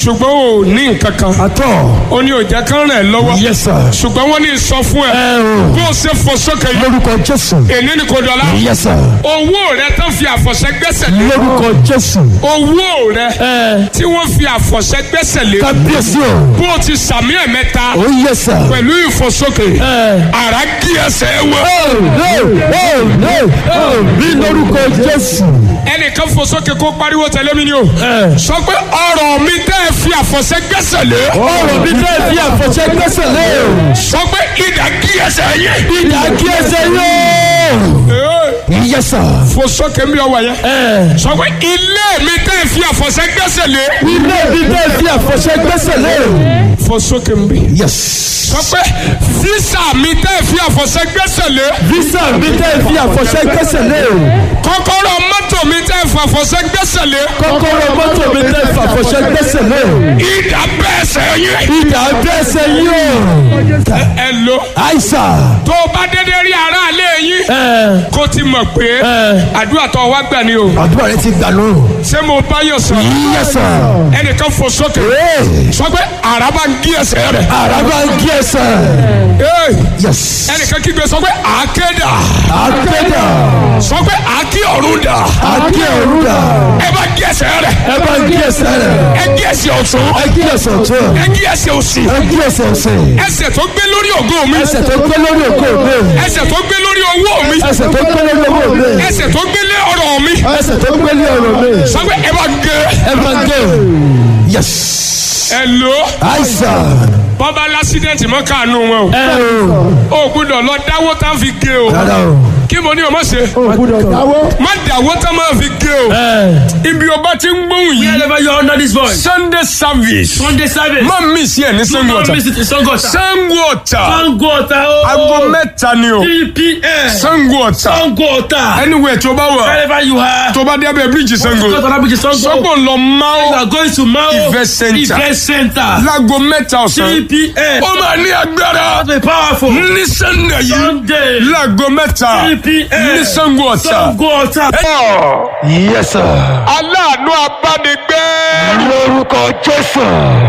ṣùgbọ́n ò ní nǹkan kan àtọ̀ ó ní òjá kan rẹ̀ lọ́wọ́ yes sir ṣùgbọ́n wọ́n ní sọ fún ẹ ẹ o bó o ṣe fò sókè yìí lórúkọ jésù èní ni kò dọ̀la yes sir owó rẹ tán fi àfọ̀ṣẹ gbẹ́sẹ̀ lé lórúkọ jésù owó rẹ ẹ tí wọ́n fi àfọ̀ṣẹ gbẹ́sẹ̀ lé kábíyèsí o bó o ti sàmì ẹ̀ mẹ́ta ó yes sir pẹ̀lú ìfòsókè ẹ àrà kí ẹsẹ̀ wọ. bí lórúkọ jésù ẹnìkan fòsókè kó pariwo tẹ̀lé mi ni o ẹ sọ pé ọ̀rọ̀ mi tẹ́ ẹ fi àfọ̀ṣẹ gbẹ́sẹ̀ lé ọ̀rọ̀ mi tẹ́ fi àfọ̀ṣẹ gbẹ́sẹ̀ lé o sọ pé ìdá kí ẹsẹ̀ yẹ. ìdá kí ẹsẹ̀ yóò yes sir fòsókè mi ọwọ́ yẹn ẹ sọ pé ilé mi tẹ́ ẹ fi àfọ̀ṣẹ gbẹ́sẹ̀ lé ilé mi tẹ́ fi àfọ̀ṣẹ gbẹ́sẹ̀ lé o fòsókè mi. yes sọ pé físà mi tẹ́ ẹ fi àfọ̀ṣẹ gbẹ́sẹ̀ lé visa mi tẹ́ fi àfọ̀ṣẹ gbẹ́sẹ̀ lé o kọ́kọ́rọ́ mọ́tò mi tẹ́ ẹ fi àfọ̀ṣẹ gbẹ́sẹ̀ lé kọ́kọ́rọ́ mọ́tò mi tẹ́ fi àfọ̀ṣẹ gbẹ́sẹ̀ lé o ìdá bẹ́ẹ̀ sẹ́ yẹ. ìdá gbẹ́sẹ̀ yóò ẹ lo àìsàn tó o bá dédé rí aráalé yín ẹ kó ti mọ̀ pé ẹ àdúrà tó wá gbà ni o àdúrà rẹ ti gbà lóhùn ṣé mo bá yàn sọ yes sir ẹnìkan fò sókè ee sọ pé àràbà ń gí ẹsẹ̀ rẹ̀ àràbà ń kí ẹsẹ̀ Ee, yes ẹnìkan kígbe sọ pé àákéda àkédà sọ pé àákí ọ̀run dà àkí òrùdà ẹ bá gí ẹsẹ̀ rẹ̀ ẹ bá ń kí ẹsẹ̀ rẹ ẹ gí ẹsẹ̀ ọ̀tún ẹ kí ẹsẹ̀ ọ̀tún ẹ gí ẹsẹ̀ òsì ẹ kí ẹsẹ̀ ọ̀sẹ̀ ẹsẹ̀ tó gbé lórí ògo mi ẹsẹ̀ tó gbé lórí òkú mi ẹsẹ̀ tó gbé lórí owó mi ẹsẹ̀ tó gbé lórí owó mi ẹsẹ̀ tó gbé lé ọrọ̀ mi ẹsẹ̀ tó gbé lórí ọ̀rọ̀ mi sọ pé ẹ bá gé ẹ bá ń gé yes ẹ lò àìsàn bọ́bá lásídẹ̀ntì mọ́ káànú wọn ẹ o o ò gbúdọ̀ lọ dáwó tá a fi gé o rárá o kí mo ní o má ṣe gbúdọ̀ dáwọ́ má dáwó tá a máa fi gé o ẹ ibi o bá ti ń gbóhùn yìí Wherever you are under this voice. sunday service Sunday service. má mi sí ẹ ní sango Don't ọ̀tà miss it in Sangota. sango ọ̀tà Sangota. Oh. aago mẹ́ta ni o 3 p.m. sango ọ̀tà Sangota. anywhere tó bá wà Wherever you are. tó bá dé abẹ́ bíríìjì sango Go to that bridge, Sango. sọ́gbọ̀n lọ You máa are going to Mao Event center. Event Center. láago mẹ́ta ọ̀sán 3 p.m. ó máa ní agbára Be powerful. ní sunday yìí Sunday. láago mẹ́ta 3 p.m. ní sango ọ̀tà. Sangota. yes sir aláàánú abánigbé. lórúkọ jésù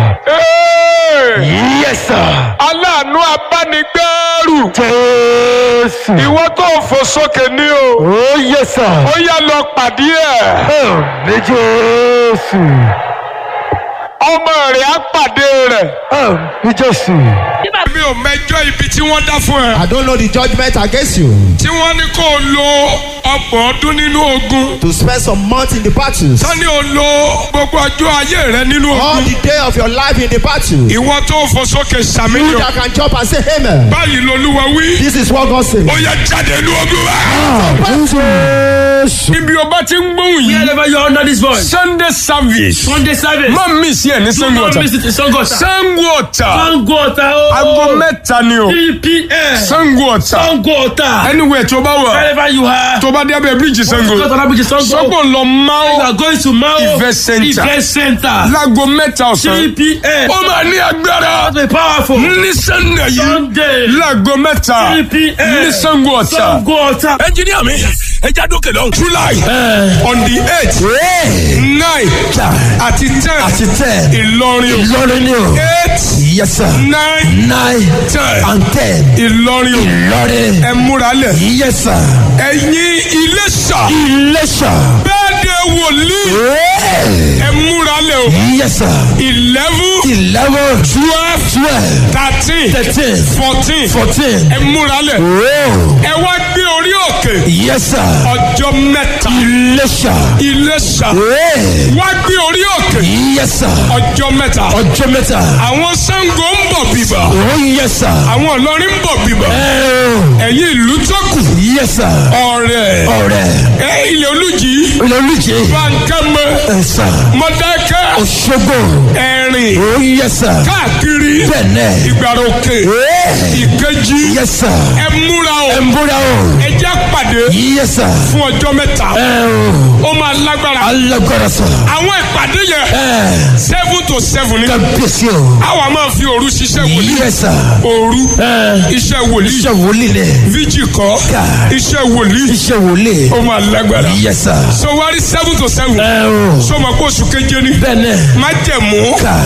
Ee, yes sir aláàánú abánigbẹ́rù. jésù ìwọ tó ń fò sókè ní o. oh yes sir ó yá lọ pàdé ẹ̀. mi jésù ọmọ rẹ̀ á pàdé rẹ̀. mi jésù mi ò mẹjọ ibi tí wọ́n dá fún ẹ. I don't know the judgment against you tí wọ́n ní kó o lo ọgbọ̀n ọdún nínú ogun. to spend some months in the battles. tán ni o lo gbogbo ọjọ́ ayé rẹ nínú All ogun. the day of your life in the battle. You ìwọ tó ń fò sókè sàmìlíọ̀. that can jump and say amen. báyìí lolúwa wí. This is what God says. ó yá jáde ní ogun wa. jésù ibi o bá ti ń gbóhùn yìí. Wherever you are under this voice. sunday service. Sunday service. má mi sí ẹ ní sango Don't ọ̀tà. miss it in Sangota. sango ọ̀tà. Sangota. Oh. aago mẹ́ta ni o. 3 p.m. sango ọ̀tà. Sangota. anywhere tó bá wà. Wherever you are. tó bá dé abẹ́ bíríìjì sango. Go to that bridge, Sango. sọ́gbọ̀n lọ You máa are going to Mao Event center. Event Center. láago mẹ́ta ọ̀sán. 3 p.m. ó máa ní agbára. Be powerful. ní sunday yìí. Sunday. láago mẹ́ta. 3 p.m. ní sango ọ̀tà. Sangota. ẹnjìníà mi ẹ já dókè lọ. july on the eight nine àti ten àti tẹ ìlọrin o. ìlọrin ni o eight yes sir nine nine ten and ten ìlọrin o. ìlọrin ẹ múra lẹ̀. yes sir ẹ̀yin iléṣà iléṣà bẹ́ẹ̀ de wòlíì ẹ múra lẹ̀ o. yes sir eleven eleven twelve twelve thirteen thirteen fourteen fourteen ẹ múra lẹ̀. oh ẹ wá gbé orí òkè yes sir ọjọ́ mẹ́ta iléṣà iléṣà oh wá gbé orí òkè yes sir ọjọ́ mẹ́ta. ọjọ́ mẹ́ta àwọn Ṣàngó ń bọ̀ bíbà oh yes sir àwọn Ìlọrin ń bọ̀ bíbà oh ẹ̀yin ìlú tó kù yes sir ọ̀rẹ́ ọ̀rẹ́ ẹ ilẹ̀ olùjì olùjẹ́ bankama ẹ̀sà mọ̀dákẹ́ òṣogbo ẹ̀rìn oh yes sir káàkiri bẹ́ẹ̀nẹ̀ ìgbàrà òkè oh ìkejì yes sir ẹ múra o ẹ̀mbúra o ẹ jẹ́ pàdé yes sir fún ọjọ́ mẹ́ta ẹ̀ o ó máa lágbára alágbára sọ àwọn ìpàdé yẹn ẹ̀ seven to seven ní kábíyèsí o àwa máa fi òru ṣiṣẹ́ wòlíì yes sir òru ẹ̀ iṣẹ́ wòlíì iṣẹ́ wòlíì lẹ̀ fíjì kọ́ Ká. iṣẹ́ wòlíì iṣẹ́ wòlíì ó máa lágbára yes sir so wá rí seven to seven ẹ̀ o so ma kó oṣù keje ni bẹ́ẹ̀nẹ̀ má jẹ̀mú ká